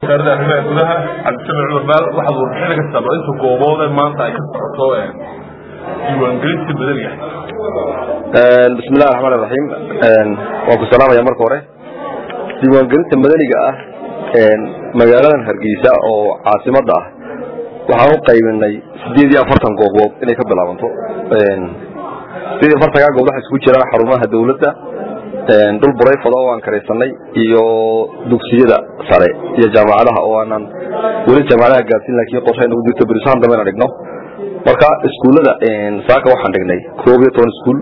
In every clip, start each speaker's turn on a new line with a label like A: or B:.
A: wasaaradda arrimaha gudaha cabdisamic cumar maal waxaad warbixin ka saabaa inta gooboode maanta ay ka socoto diiwaangelinta madaniga
B: bismi illahi raxmaan iraxiim waan ku salaamaya marka hore diiwaangelinta madaniga ah magaaladan hargeysa oo caasimada ah waxaan u qaybinay sideed iyo afartan goobood inay ka bilaabanto sideed iyo afartankaa goob waxay isku jiraan xarumaha dawladda dhul burayfada oo aan karaysanay iyo dugsiyada sare iyo jaamacadaha oo aanan weli jaamacadaha gaarsin laakiin qorshay nagu jirto berisahan dambe inaan dhigno marka iskuullada saaka waxaan dhignay koob iyo toban iskuul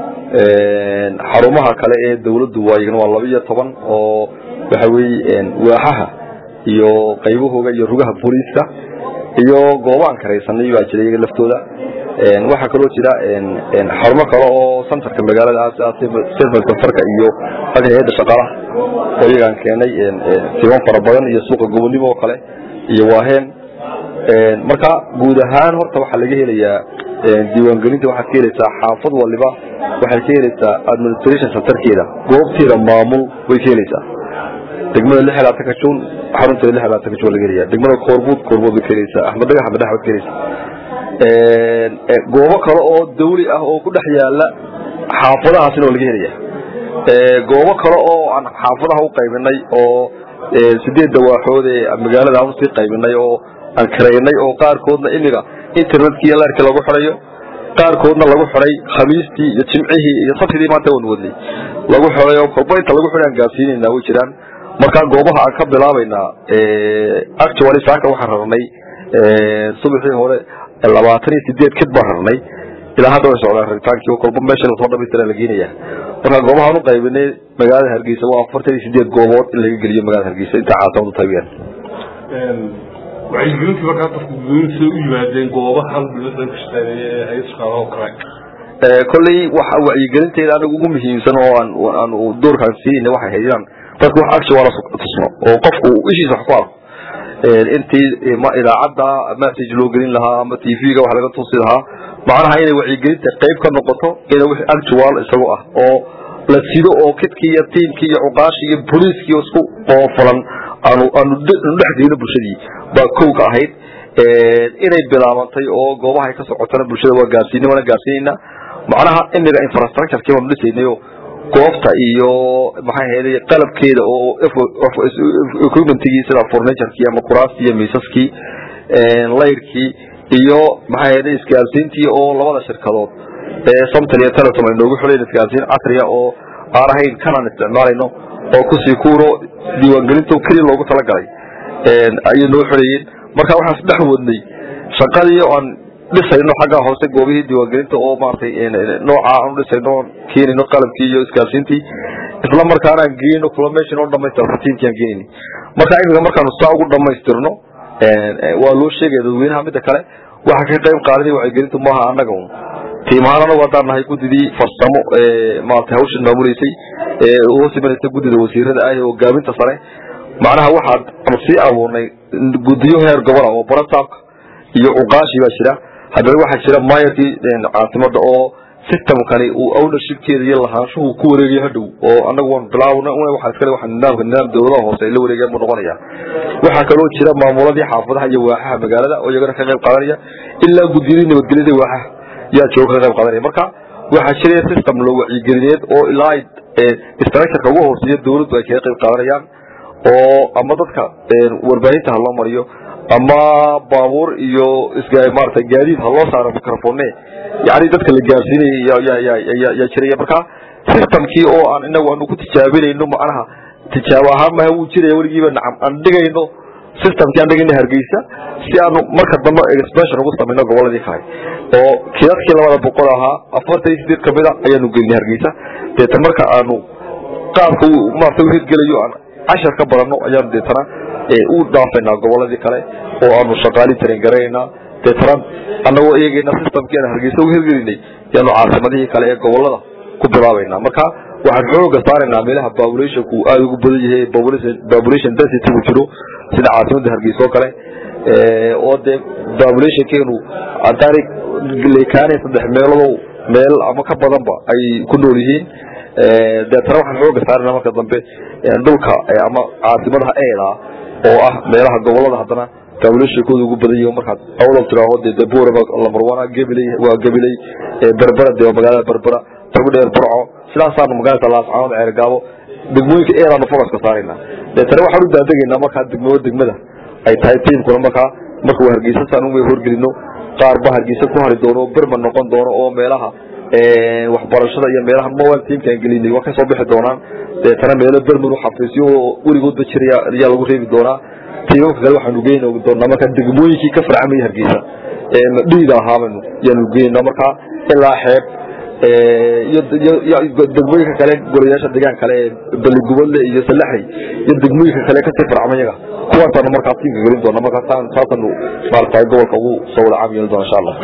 B: xarumaha kale ee dawladdu waayagna waa laba iyo toban oo waxa weeye waaxaha iyo qaybahooga iyo rugaha booliiska iyo goobaan karaysanay baa jira iyaga laftooda waxaa kaloo jira xarumo kale oo santarka magaalada service santarka iyo aga hay-adda shaqaalaha oo iyagaan keenay tiban fara badan iyo suuqa gobonimo oo kale iyo waaheen marka guud ahaan horta waxaa laga helayaa diiwaangelinta waxaad ka helaysaa xaafad waliba waxay ka helaysaa administration centerkeeda goobteeda maamul way ka helaysaa degmada lix labaatanka juun xarunteeda lix labaatanka juun laga helaya degmada koorbuud koorbuud way ka helaysaa axmed dhagax axmed dhagax way ka helaysaa goobo kale oo dawli ah oo ku dhex yaala xaafadahaasina waa laga helaya goobo kale oo aan xaafadaha u qaybinay oo sideed dawaaxood ee magaalada aan usii qaybinay oo aan karaynay oo qaarkoodna imiga internetkii larki lagu xirayo qaarkoodna lagu xiray khamiistii iyo jimcihii iyo sabtidii maanta waan wadnay lagu xiray oo kolba inta lagu xiray aan gaarsiinayna way jiraan marka goobaha aan ka bilaabaynaa actually saaka waxaan rarnay subaxii hore labaatan iyo sideed kid baan rarnay ilaa hadda way socdaan raritaankii oo kolba meesha lasoo dhamaystira la geenaya marka goobahaan u qaybinay magaalada hargeysa waa afartan iyo sideed goobood in laga geliyo magaalada hargeysa inta caasimadu tahay weyaan
A: wacyigelintii markaa dadku dadweynuhu siday u yimaadeen goobahan dowladda ka shaqeynaya ee hay shaqaalaha oo kale
B: kolley waxa wacyigelinteeda aniga ugu muhiimsan oo aan aan doorkaan siinayna waxay hayd inaan dadku wax action wala tusno oo qofku ishiisa wax ku arko intii ma idaacadda message loo gelin lahaa ama tv-ga wax laga tusi lahaa macnaha inay wacyigelinta qayb ka noqoto ina wix actual isagoo ah oo la sido oo kidkii iyo tiimkii iyo cuqaashii iyo booliiskii isku qoofulan aanu aanu dhex geyno bulshadii baa kow ka ahayd inay bilaabantay oo goobaha ay ka socotana bulshada waa gaarsiinay waana gaarsiinayna macnaha imiga infrastructurekii waanu dhisaynayo goobta iyo maxay ahayday qalabkeeda oo equipmentigii sida furniturkii ama kuraastii iyo miisaskii layrkii iyo maxay ahayday isgaarsiintii oo labada shirkadood ee somtal iyo telesom ay noogu xuleen isgaarsiin casriya oo aan ahayn kanaan isticmaalayno oo kusii kuuro diiwaangelinta keliya loogu talagalay ayay noo xuleeyeen marka waxaan isdhex wadnay shaqadii aan dhisayno xagga hoose goobihii diiwaangelinta oo maaragtay nooca aan udhisayno keenayno qalabkii iyo isgaarsiintii isla markaana aan geyno culmation oo dhamaystirno tiimkii aan geenayni marka imiga markaanu saa ugu dhamaystirno waa loo sheegaya dadweynaha midda kale waxa ka qayb qaadanay wacyigelintu maaha annaga un tiim ahaan anagu haddaan nahay guddidii farsamo ee maaragtay hawshan maamuleysay ee hoos imanaysa guddida wasiirada ah ee hogaaminta sare macnaha waxaan sii abuurnay guddiyo heer gobola oo barasaabka iyo cuqaashi baa jira haddana waxaa jira mayorkii caasimada oo systemkani uu ownershipkeeda iyo lahaanshuhu ku wareegaya hadhow oo anagu waan bilaabna waxaa iskale waxa nidaamka nidaam dowladaha hoose ay la wareegayaan buu noqonaya waxaa kaloo jira maamuladii xaafadaha iyo waaxaha magaalada oo iyagana ka qayb qaadanaya ilaa guddiyadii nabadgelyada waaxaha yaa jooga ka qayb qaadanaya marka waxaa jira system loo wacyigelineed oo ilaa structureka ugu hooseeya dowladdu ay kaga qayb qaadanayaan oo ama dadka warbaahinta ha loo mariyo ama baabuur iyo maarata gaadiid ha loo saaro microphone yani dadka la gaarsiinaya yaa jiraya marka systemkii oo aan inagu aanu ku tijaabinayno macnaha tijaabo ahaan maha wuu jiraya weligiiba nacam aan dhigayno systemkii aan dhigayno hargeysa si aanu marka dambe expansion ugu samayno goboladii kale oo kidadkii labada boqol ahaa afartan iyo sideed kamida ayaanu gelinay hargeysa deetan marka aanu qaabka maarata u hirgelayo aan cashar ka badanno ayaanu deetana u dhaafaynaa goboladii kale oo aanu shaqaalii tarin garaynaa deetana anagoo eegayna systemkii aan hargeysa u hirgelinay yaanu caasimadihii kale ee gobolada ku bilaabaynaa marka waxaan xooga saaraynaa meelaha populationku aada ugu badan yahay population density ku jiro sida caasimada hargeysa oo kale oo dee populationkeenu haddaanay leekaanay saddex meelodow meel ama ka badanba ay ku nool yihiin deetana waxaan xooga saarana marka dambe dhulka ama caasimadaha eeda oo ah meelaha gobolada haddana kaabulashakooda ugu badan yihiin markaad awdal tiraaho dee dabuura lambar wana gabiley waa gabiley berbera dee waa magaalada berbera tagudheer burco sidaasaanu magaalada laascaanood ceergaabo degmooyinka eeraanu fogaska saarayna deetana waxaan u daadegaynaa markaa degmada degmada ay tahay tiimkuna markaa markuu hargeysa saan u horgelino qaar ba hargeysa ku hari doono berman noqon doono oo meelaha waxbarashada iyo meelaha mobile teamkaan gelinay waa kasoo bixi doonaan deetana meelo berman xafiisyo oo weligoodba jiraya ayaa lagu reebi doonaa tiimamka kale waxaanu geyn doonaa markaa degmooyinkii ka farcamaya hargeysa dhiida ahaabaynu yaanu geynaa markaa ilaa xeeb iyo degmooyinka kale golayaasha deegaan kale ee baligubadle iyo salaxay iyo degmooyinka kale kasii farcamayaga kuwaasaanu markaa tiimka gelin doona markaa saasanu maaragtay gobolka ugu soo wada caam yeeli doona insha allah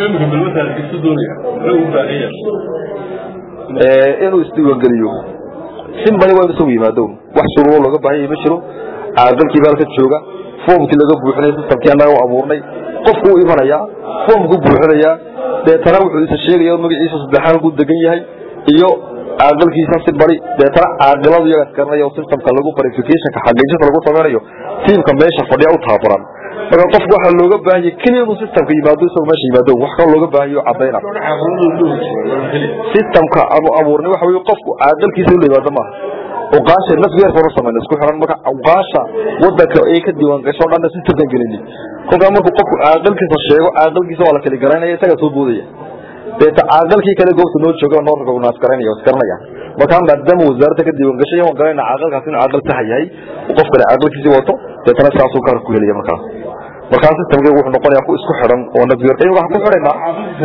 B: inuu isdiiwaangeliyo simbali waa inu isagu yimaado wax shuruuro looga baahan yahay ma jiro caaqilkii baa halka jooga foomkii laga buuxinay sistamkii annaga u abuurnay qofku u imanayaa foomku buuxinayaa deetana wuxuu isa sheegaya magaciisa saddexaan ku degan yahay iyo caaqilkiisa si bari deetana caaqiladu iyaga iskaranayo systemka lagu verificationka xaqiijinta lagu sameynayo tiimka meesha fadhiya u taabaran marka qofku waxaa looga baahanya keliya inuu systemka yimaado isagoo meesha yimaado wax kaloo looga baahanyo cadayna systemka aanu abuurnay waxa weye qofku caaqilkiisa ula yimaado maaha uqaasha nafgeerkanu samayna isku xiran marka uqaasha wadanka ay ka diiwaan gasho dhanna systemkan gelini kolkaa markuu qofku caaqilkiisa sheego caaqilkiisa waa la kala garanaya isagaa soo boodaya deeta caaqilkii kale goobta noo jooga noo recognize garanaya oo isgaranaya markaa maadaama wasaaradda ka diiwaan gashay waan garanayna caaqilkaas inuu caaqil saxa yahay qof kale caaqilkiisii wato deetana sidaasuu gaar ku helaya markaas markaa systemkeygu wuxuu noqonayaa ku isku xidhan oo nafgeer iyagu waxaan ku xidhaynaa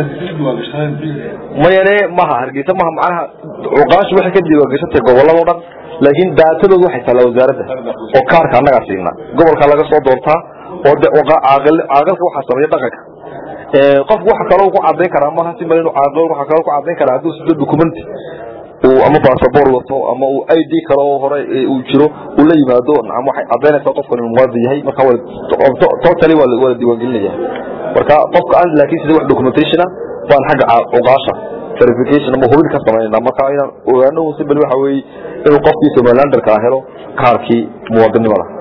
B: mayane maha hargeysa maha macnaha cuqaashu waxay ka diiwaan gashatay gobolladao dhan laakiin daatadoodu waxay taallaa wasaaradda oo kaarka annagaa siinaa gobolkaa laga soo doortaa oo de caaqilka waxaa sameeya dhaqanka qofku waxa kaloo ku cadayn karaa maaha si mal inu caaqil waxa kaloo ku cadayn karaa hadduu sido documenti uu ama basaboor wato ama uu i d kale oo hore uu jiro uu la yimaado nacam waxay cadaynaysaa qofkan inuu muwaadin yahay marka totally waa la diiwaangelinaya marka qofka aan laakiin sida wax documentationa baan xagga cuqaasha verification ama hubin ka samaynayna marka inaan ogaano si bal waxa weeye inuu qofkii somalilanderka helo kaarkii muwaadinimada